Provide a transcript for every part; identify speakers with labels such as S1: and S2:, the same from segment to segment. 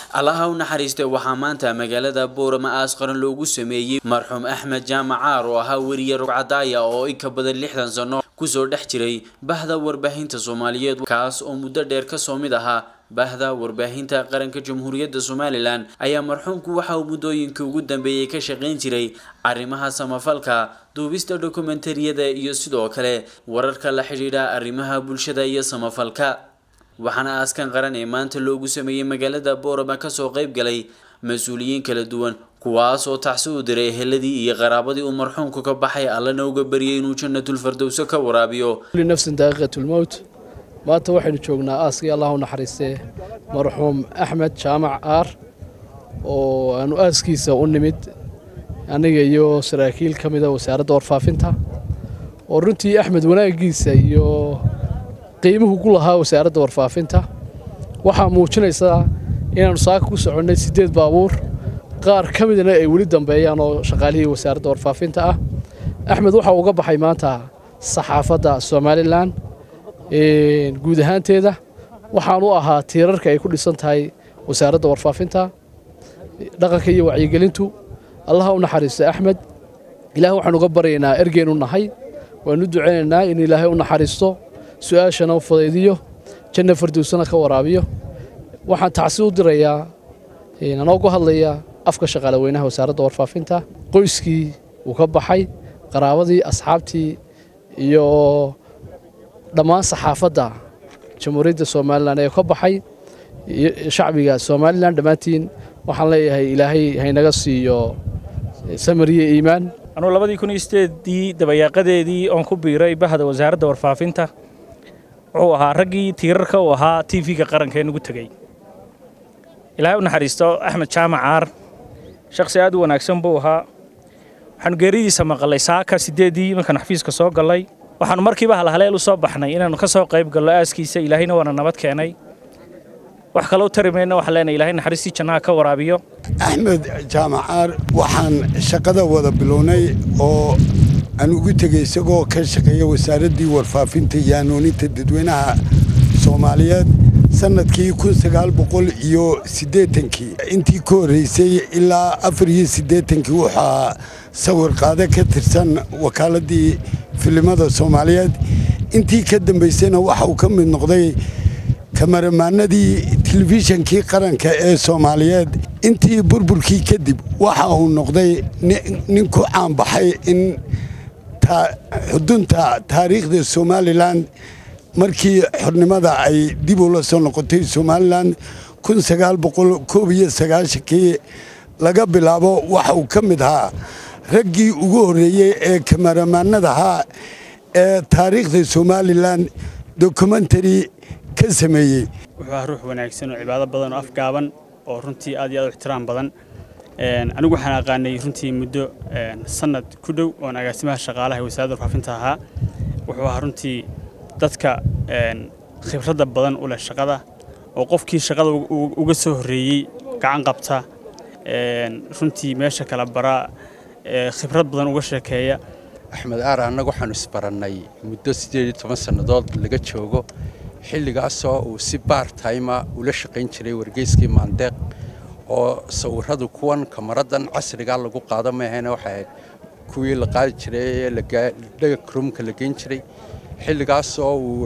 S1: allaha u naxariistay waxaa maanta magaalada boorama aas qaran loogu sameeyey marxuum axmed jaamac caar oo ahaa weriye rugcadaaya oo in ka badan lixdan sano kusoo dhex jiray bahda warbaahinta soomaaliyeed kaas oo muddo dheer kasoo mid ahaa bahda warbaahinta qaranka jamhuuriyadda somalilan ayaa marxuumku waxa uu muddooyinkii ugu dambeeyey ka shaqayn jiray arrimaha samafalka duubista dokumentariyada iyo sidoo kale wararka la xidhiidha arrimaha bulshada iyo samafalka waxaana aaskan qaran ee maanta loogu sameeyey magaalada boorama kasoo qayb galay mas-uuliyiin kala duwan kuwaas oo tacsi u diray eheladii iyo qaraabadii uu marxuumku ka baxay allana uga baryay inuu janatulfardowso ka waraabiyo
S2: nafsin daaqiqatulmowt maanta waxaynu joognaa aaskii allah u naxariistee marxuum axmed jaamac aar oo aanu aaskiisa u nimid aniga iyo saraakiil ka mida wasaaradda warfaafinta oo runtii axmed wanaagiisa iyo qiimuhu ku lahaa wasaaradda warfaafinta waxaa muujinaysaa inaannu saaka ku soconnay siddeed baabuur qaar ka midna ay weli dambeeyaan oo shaqaalihii wasaaradda warfaafinta ah axmed waxa uga baxay maanta saxaafadda somalilan guud ahaanteeda waxaan u ahaa tiirarka ay ku dhisan tahay wasaaradda warfaafinta dhaqanka iyo wacyigelintu allaha u naxariista axmed ilaah waxaan uga baryaynaa ergeynu nahay waanu ducaynaynaa in ilaahay u naxariisto su-aashana u fudaydiyo janna fardowsana ka waraabiyo waxaan tacsi u dirayaa anoo ku hadlaya afka shaqaale weynaha wasaaradda warfaafinta qoyskii uu ka baxay qaraabadii asxaabtii iyo dhammaan saxaafadda jamhuuriyadda somalilan ee ka baxay shacbiga somalilan dhammaantiin waxaan leeyahay ilaahay haynaga siiyo samariye iimaan
S3: anuu labadii kun iyo sideedii dabayaaqadeedii oon ku biiray bahda wasaaradda warfaafinta wuxuu ahaa raggii tiirarka u ahaa t v-ga qaranka ee nagu tegey ilaahay u naxariisto axmed jaamac caar shakhsi aad u wanaagsan buu ahaa waxaanu geeridiisa maqalay saaka sideedii markaan xafiiska soo gallay waxaanu markiiba halhaleel u soo baxnay inaannu ka soo qayb gallo aaskiisa ilaahayna waana nabad keenay wax kaloo tari mayna waxaan leenahay ilaahay naxariistii jannaha ka waraabiyo
S4: axmed jaamacaar waxaan shaqada wada bilownay oo aan ugu tegey isagoo ka shaqeeya wasaaraddii warfaafinta iyo hanuuninta dadweynaha soomaaliyeed sannadkii kun sagaal boqol iyo siddeetankii intii ka horreysay ilaa afar iyo siddeetankii wuxaa sawir qaade ka tirsan wakaaladii filimada soomaaliyeed intii ka dambaysayna waxa uu ka mid noqday kamaramaanadii telefishankii qaranka ee soomaaliyeed intii burburkii kadib waxa uu noqday nin ku caanbaxay in xudunta taariikhda somalilan markii xornimada ay dib ula soo noqotay somalilan kun sagaal boqol koob iyo sagaashankii laga bilaabo waxa uu ka mid ahaa raggii ugu horreeyey ee kamaramaanadahaa ee taariikhda somalilan dokumentary ka sameeyey
S5: wuxuu ahaa ruux wanaagsan oo cibaado badan oo afgaaban oo runtii aad iyo aad u ixtiraam badan anigu waxaan aqaanay runtii muddo sanad ku dhow oon agaasimaha shaqaalaha ee wasaaradda warfaafinta ahaa wuxuu ahaa runtii dadka khibradda badan u leh shaqada oo qofkii shaqada uga soo horreeyey gacan qabta runtii meesha kala bara khibrad badan uga sheekeeya
S6: axmed aar annagu waxaanu isbarannay muddo siddeed iyo toban sannadood laga joogo xilligaasoo uu si baar tayma ula shaqayn jiray wargeyskii maandeeq oo sawirradu kuwan kamaradan casrigaa lagu qaado maahayna waxay ahayd kuwii la qaadi jiray ee dhagakrumka la geyn jiray xilligaasoo uu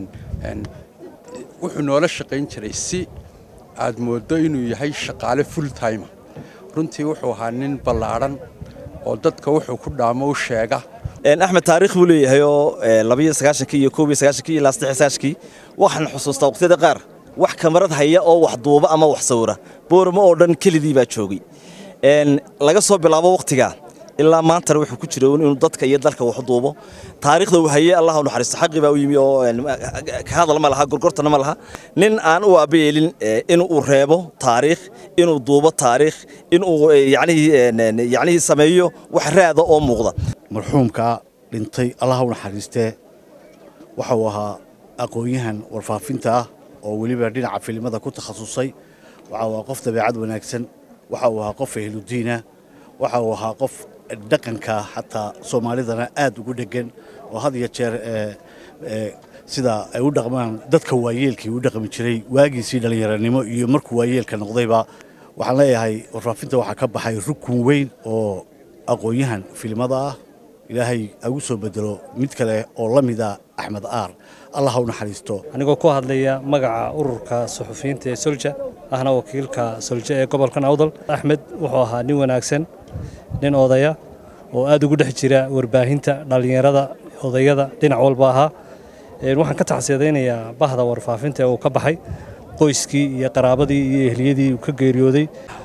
S6: wuxuu noola shaqayn jiray si aad mooddo inuu yahay shaqaale full time runtii wuxuu ahaa nin ballaadhan oo dadka wuxuu ku dhaamo u sheega
S7: axmed taariikh buu leeyahay oo labiyo sagaashankii iyo koob iyo sagaashankii iyo ilaa saddex sagaashankii waxaan xusuustaa waqtiyada qaar wax kamarad haya oo wax duuba ama wax sawira booramo oo dhan kelidii baa joogay laga soo bilaabo wakhtigaa ilaa maantana wuxuu ku jira inuu dadka iyo dalka wax duubo taariikhda uu hayay allah u naxariisto xaqii baa u yimi oo ka hadal ma laha gorgortana ma laha nin aan u aabayeelin inuu reebo taariikh inuu duubo taariikh inuu yacnihii sameeyo wax raada oo muuqda
S8: marxuumka dhintay allah u naxariistee waxa uu ahaa aqoon-yahan warfaafinta ah oo weliba dhinaca filimada ku takhasusay waxa uu ahaa qof dabeecad wanaagsan waxa uu ahaa qof ehludiina waxa uu ahaa qof dhaqanka xataa soomaalidana aad ugu dheggan oo had iyo jeer sida ay u dhaqmaan dadka waayeelkii u dhaqmi jiray waagiisii dhallinyaranimo iyo markuu waayeelka noqdayba waxaan leeyahay warfaafinta waxaa ka baxay rukun weyn oo aqoon-yahan filimada ah ilaahay agu soo bedelo mid kale oo la mida axmed aar allah ha u naxariisto
S9: anigoo ku hadlaya magaca ururka suxufiyiinta ee solja ahna wakiilka solja ee gobolkan awdal axmed wuxuu ahaa nin wanaagsan nin odaya oo aad ugu dhex jira warbaahinta dhallinyarada odayada dhinac walba ahaa waxaan ka tacsiyadaynayaa bahda warfaafinta ee uu ka baxay qoyskii iyo qaraabadii iyo ehliyadii uu ka geeriyooday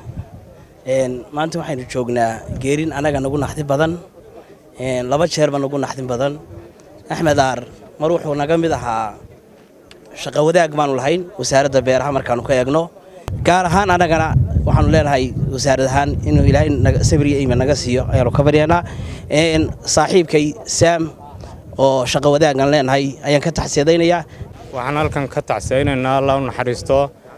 S10: maanta waxaynu joognaa geerin anaga nagu naxdin badan laba jeerba nagu naxdin badan axmed aar mar wuxuu naga mid ahaa shaqo wadaag baanu lahayn wasaaradda beeraha markaanu ka eegno gaar ahaan annagana waxaanu leenahay wasaarad ahaan inuu ilaahay sabriya iiman naga siiyo ayaanu ka baryaynaa saaxiibkay saam oo shaqo wadaagaan leenahay ayaan ka tacsiyadaynayaa
S11: waxaan halkan ka tacsiyaynaynaa allah u naxariisto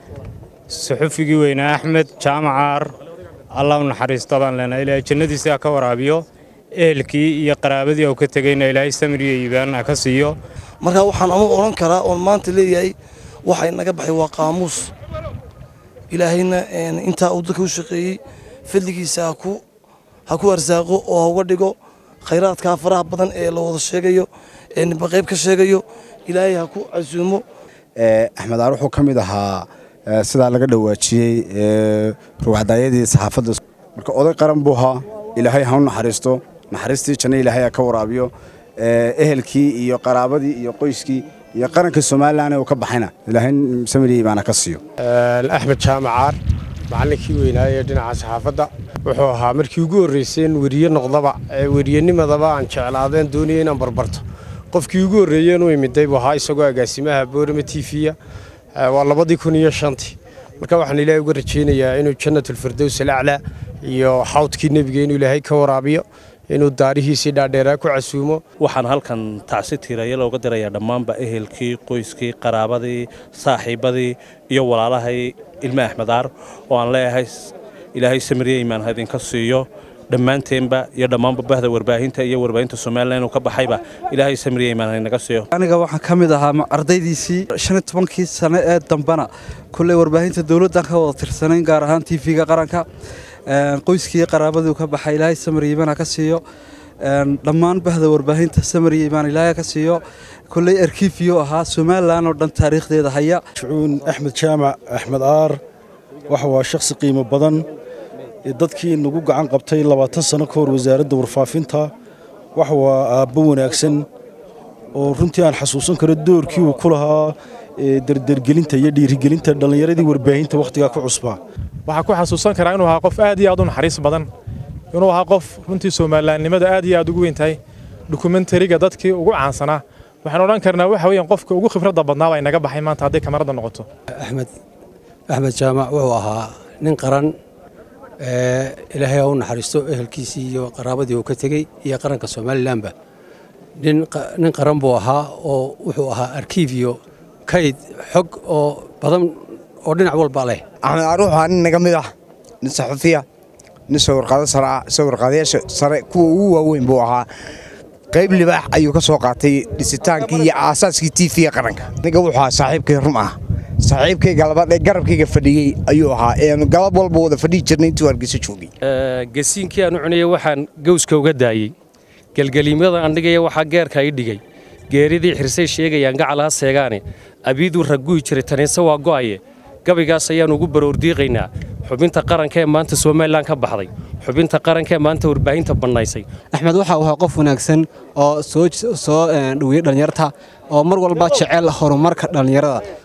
S11: suxufigii weynaa axmed jaamacaar allah u naxariisto baan leenahay ilaahay jannadiisa ka waraabiyo ehelkii iyo qaraabadii uu ka tegayna ilaahay samriya iibaana ka siiyo
S12: marka waxaan ama odhan karaa oon maanta leeyahay waxa inaga baxay waa qaamuus ilaahayna intaa uu dadka u shaqeeyey fadligiisa ha ku arsaaqo oo ha uga dhigo khayraadkaa faraha badan ee la wada sheegayo ee ninba qayb ka sheegayo ilaahay ha ku casuumo
S13: axmed aar wuxuu ka mid ahaa sidaa laga dhawaajiyey ruwaxdaayadii saxaafadda marka oday qaran buu ahaa ilaahay ha u naxariisto naxariistii janno ilaahay ha ka waraabiyo ehelkii iyo qaraabadii iyo qoyskii iyo qaranka somalilan uu ka baxayna ilaahay samiri baana ka siiyo
S14: axmed jaamacaar macallinkii weynaaye dhinaca saxaafadda wuxuu ahaa markii ugu horreysay in weriye noqdaba weriyenimadaba aan jeclaadeen doonaya inaan barbarto qofkii ugu horreeyeen u imiday buu ahaa isagoo agaasimaha boorama t v-ya waa labadii kun iyo shantii marka waxaan ilaahay uga rajaynayaa inuu jannatulfirdows alaclaa iyo xawdkii nebiga inuu ilaahay ka waraabiyo inuu daarihiisii dhaadheeraa ku casuumo
S9: waxaan halkan tacsi tiiraya looga dirayaa dhammaanba ehelkii qoyskii qaraabadii saaxiibadii iyo walaalahay ilme axmed aar oo aan leeyahay ilaahay samiriye imaan ha idinka siiyo dhammaanteenba iyo dhammaanba bahda warbaahinta iyo warbaahinta somalilan inuu ka baxayba ilaahay samiriye imaan ha inaga siiyo
S15: aniga waxaan ka mid ahaa ardaydiisii shan iyo tobankii sane ee dambana kulley warbaahinta dowladdan ka wada tirsanayn gaar ahaan t v-ga qaranka qoyskii qaraabaduu ka baxay ilaahay samir iimaan ha ka siiyo dhammaan bahda warbaahinta samir iimaan ilaahay ha ka siiyo kulley arkiifiyuu ahaa somalilan oo dhan taariikhdeeda haya
S16: shucuun axmed jaamac axmed aar waxa waa shakhsi qiimo badan dadkii nagu gacan qabtay labaatan sano ka hor wasaaradda warfaafinta waxa waa aabbo wanaagsan oo runtii aan xasuusan karo doorkii uu ku lahaa derdergelinta iyo dhiirigelinta dhallinyaradii warbaahinta wakhtigaa ku cusbaa
S17: waxaa ku xasuusan karaa inuu ahaa qof aad iyo aad u naxariis badan inuu ahaa qof runtii soomalilaannimada aad iyo aad ugu weyn tahay dokumentariga dadkii ugu caansanaa waxaan odhan karnaa waxa weeyaan qofka ugu khibradda badnaa baa inaga baxay maanta hadday kamarada noqoto
S18: axmed axmed jaamac wuxuu ahaa nin qaran ilaahay ha u naxariisto ehelkiisii iyo qaraabadii uu ka tegey iyo qaranka somalilanba nin qaran buu ahaa oo wuxuu ahaa arkiifiyo kayd xog oo badan oo dhinac walba leh
S19: axmed aar wuxuu ahaa nin naga mid ah nin saxufiya nin sawirqaado sare ah sawirqaadayaasha sare kuwa ugu waaweyn buu ahaa qayb libaax ayuu ka soo qaatay dhisitaankii iyo aasaaskii t v qaranka ninka wuxuu ahaa saaxiibkay rum ah saaxiibkayga labaad ee garabkayga fadhiyey ayuu ahaa eenu galab walba wada fadhihi jirnay intuu hargeysa joogay
S20: gasiinkii aan u cunayay waxaan gowska uga daayey gelgeliimyada andhigaya waxaa geerka i dhigay geeridii xirsay sheegayaan gacal ha seegaane abiiduu ragguyi jiray taniise waa go'aye gabaygaas ayaan ugu baroordiiqaynaa xubinta qaranka ee maanta somalilan ka baxday xubinta qaranka ee maanta warbaahinta bannaysay
S21: axmed waxa uu ahaa qof wanaagsan oo soo soo dhoweeyey dhallinyarta oo mar walba jecel horumarka dhallinyarada